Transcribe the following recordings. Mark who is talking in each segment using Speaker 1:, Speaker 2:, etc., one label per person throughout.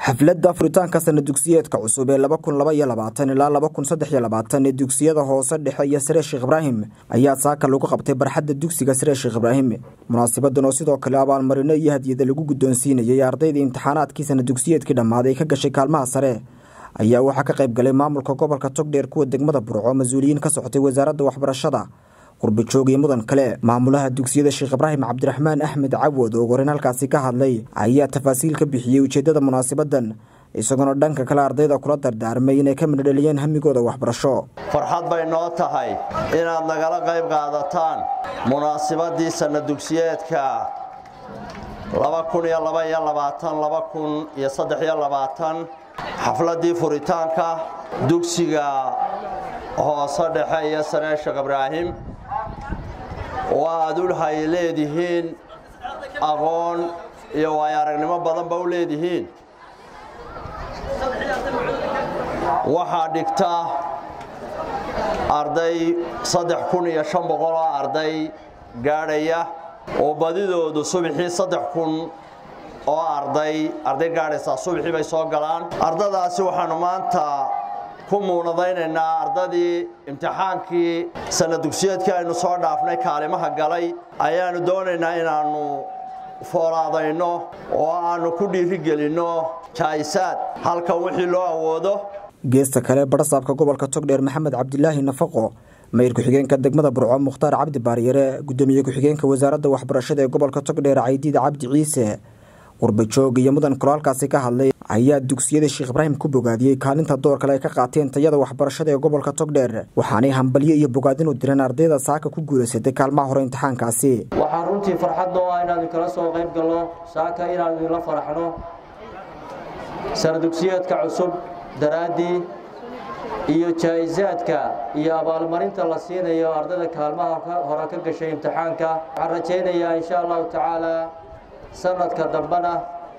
Speaker 1: xafladda furitaanka sana dugsiyeedka cusub ee laba kun laba iyo labaatan ilaa laba kun saddex iyo labaatan ee dugsiyada hoose dhexe iyo sare sheekh ibraahim ayaa saaka lagu qabtay barxadda dugsiga sare sheekh ibraahim munaasabadan oo sidoo kale abaalmarino iyo hadiyada lagu guddoonsiinayay ardayda imtixaanaadkii sana dugsiyeedkii dhammaaday ka gashay kaalmaha sare ayaa waxaa ka qayb galay maamulka gobolka togdheer kuwa degmada burco mas-uuliyiin ka socotay wasaaradda waxbarashada qurbajoog iyo mudan kale maamulaha dugsiyada sheekh ibraahim cabdiraxmaan axmed cawad oo gorin halkaasi ka hadlay ayaa tafaasiil ka bixiyey ujeeddada munaasabadan isagoona dhanka kale ardayda kula dardaarmay inay ka midhodheliyeen hamigooda waxbarasho
Speaker 2: farxad bay noo tahay inaad nagala qayb qaadataan munaasabadii sanna dugsiyeedka xafladii furitaanka dugsiga hoose dhexe iyo saree sheekh ibraahim oo aad ulhay leedihiin aqoon iyo waayo aragnimo badanba u leedihiin waxaa dhigta arday saddex kun iyo shan boqol oo arday gaadhaya oo badidoodu subaxii saddex kun oo arday arday gaadhaysaa subaxii bay soo galaan ardadaasi waxaanu maanta ku muunadaynaynaa ardadii imtixaankii sana dugsiyeedkii aynu soo dhaafnay kaalimaha galay ayaanu doonaynaa inaannu foolaadayno oo aannu ku dhiirigelinno jaayisaad halkan wixii loo awoodo
Speaker 1: geesta kale badhasaabka gobolka togdheer maxamed cabdilaahi nafaqo mayr ku-xigeenka degmada burco mukhtaar cabdi baaryare gudoomiye ku-xigeenka wasaaradda waxbarashada ee gobolka togdheer caydiid cabdi ciise qurbajoog iyo mudan kolaalkaasi ka hadlay ayaa dugsiyada sheekh ibraahim ku bogaadiyey kaalinta door kale ay ka qaateen tayada waxbarashada ee gobolka togdheer waxaanay hambalyo iyo bogaadin u direen ardayda saaka ku guulaysatay kaalmaha hore imtixaankaasi
Speaker 3: waxaan runtii farxad noo ah inaanu kala soo qayb galno saaka inaanu idinla faraxno sana dugsiyeedka cusub daraaddii iyo jaa'isaadka iyo abaalmarinta la siinayo ardayda kaalmaha hore ka gashay imtixaanka waxaan rajaynayaa insha allahu tacaala sanadka dambena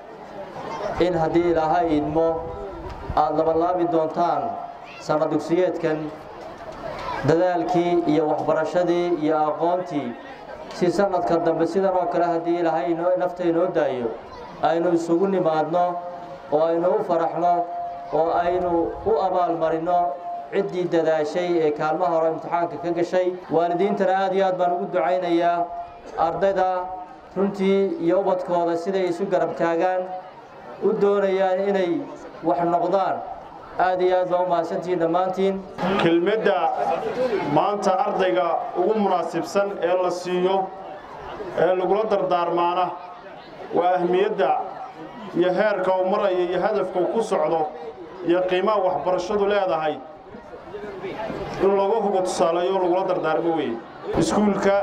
Speaker 3: in haddii ilaahay idmo aada labalaabi doontaan sana dugsiyeedkan dadaalkii iyo waxbarashadii iyo aqoontii si sanadka dambe sidan oo kale haddii ilaahay nafta inoo daayo aynu isugu nimaadno oo aynu u faraxno oo aynu u abaalmarino ciddii dadaashay ee kaalmaha hore imtixaanka ka gashay waalidiintana aad iyo aad baan ugu ducaynayaa ardayda runtii iyo ubadkooda siday isu garab taagaan u doonayaan inay wax noqdaan aad iyo aad baa u mahadsantihiin dhammaantiin
Speaker 4: kelmadda maanta ardayga ugu munaasibsan ee la siiyo ee lagula dardaarmaana waa ahmiyadda iyo heerka uu maraya iyo hadafka uu ku socdo iyo qiimaha waxbarashadu leedahay in lagu hugo tusaaleeyo lagula dardaarmo weye iskuulka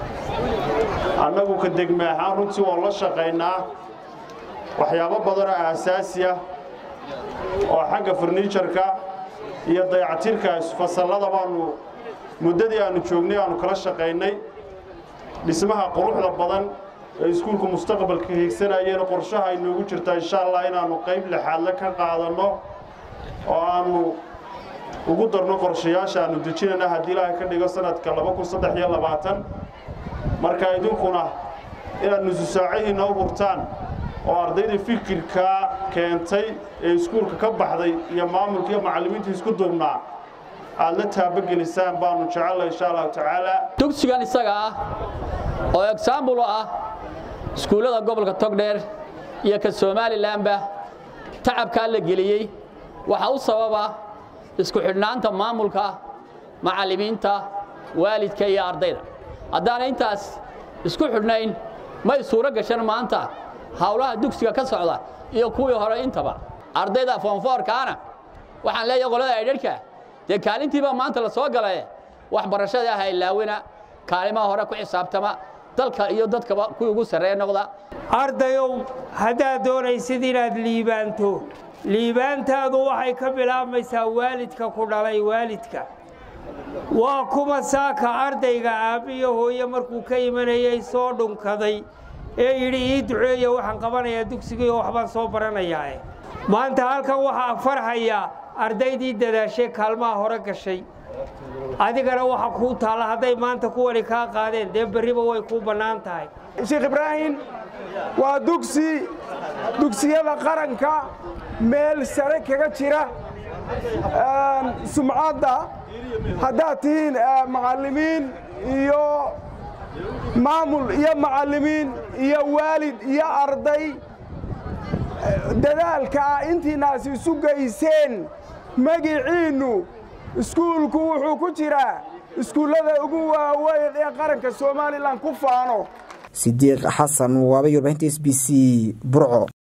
Speaker 4: annagu ka degme ahaan runtii waan la shaqaynaa waxyaabo badanoo aasaasi ah oo xagga farniijarka iyo dayactirka fasallada baanu muddadii aannu joognay aannu kala shaqaynay dhismaha quruxda badan ee iskuulku mustaqbalka hiigsanayeen qorshaha ay noogu jirtaa insha allah inaannu qayb lixaadle ka qaadanno oo aannu ugu darno qorshayaasha aannu dejinayna haddii ilaahay ka dhigo sanadka marka idinkuna inaad nususaacahiinna u hurtaan oo ardayda fikirkaa keentay ee iskuulka ka baxday iyo maamulka iyo macallimiinta isku duubnaa aad la taabagelisaan baanu jecella insha allahu tacaala
Speaker 5: dugsigan isaga ah oo egsaambulo ah iskuullada gobolka togdheer iyo ka somalilanba tacabkaa la geliyey waxaa u sababa isku xidhnaanta maamulka macallimiinta waalidka iyo ardayda haddaana intaas isku xidhnayn may suuro gashan maanta hawlaha dugsiga ka socda iyo kuwii hore intaba ardayda foonfoorkaana waxaan leeyahay qolada aydharhka dee kaalintiibaa maanta la soo galaye waxbarashada ah ilaawina kaalimaha hore ku xisaabtama dalka iyo dadkaba kuwii ugu sarreeya noqda
Speaker 6: ardayow haddaad doonaysid inaad liibaanto liibaantaadu waxay ka bilaabmaysaa waalidka ku dhalay waalidka waa kuma saaka ardayga aabbiyo hooye markuu ka imanayay soo dhunkaday ee yidhi ii duceeya waxaan qabanayaa dugsigii oo waxbaan soo baranayaae maanta halkan waxaa farxaya ardaydii dadaashay kaalmaha hore gashay adigana waxa kuu taalla hadday maanta kuwani kaa qaadeen dee berriba way kuu bannaan tahay
Speaker 7: sheekh ibraahim waa dugsi dugsiyada qaranka meel sare kaga jira sumcadda haddaad tihiin macallimiin iyo maamul iyo macallimiin iyo waalid iyo arday dadaalka ah intiinaas isu geyseen magiciinnu iskuulku wuxuu ku jiraa iskuullada ugu waaweyn ee qaranka somalilan ku faano
Speaker 1: sidiiq xasan waabay warbaahinta s b c burco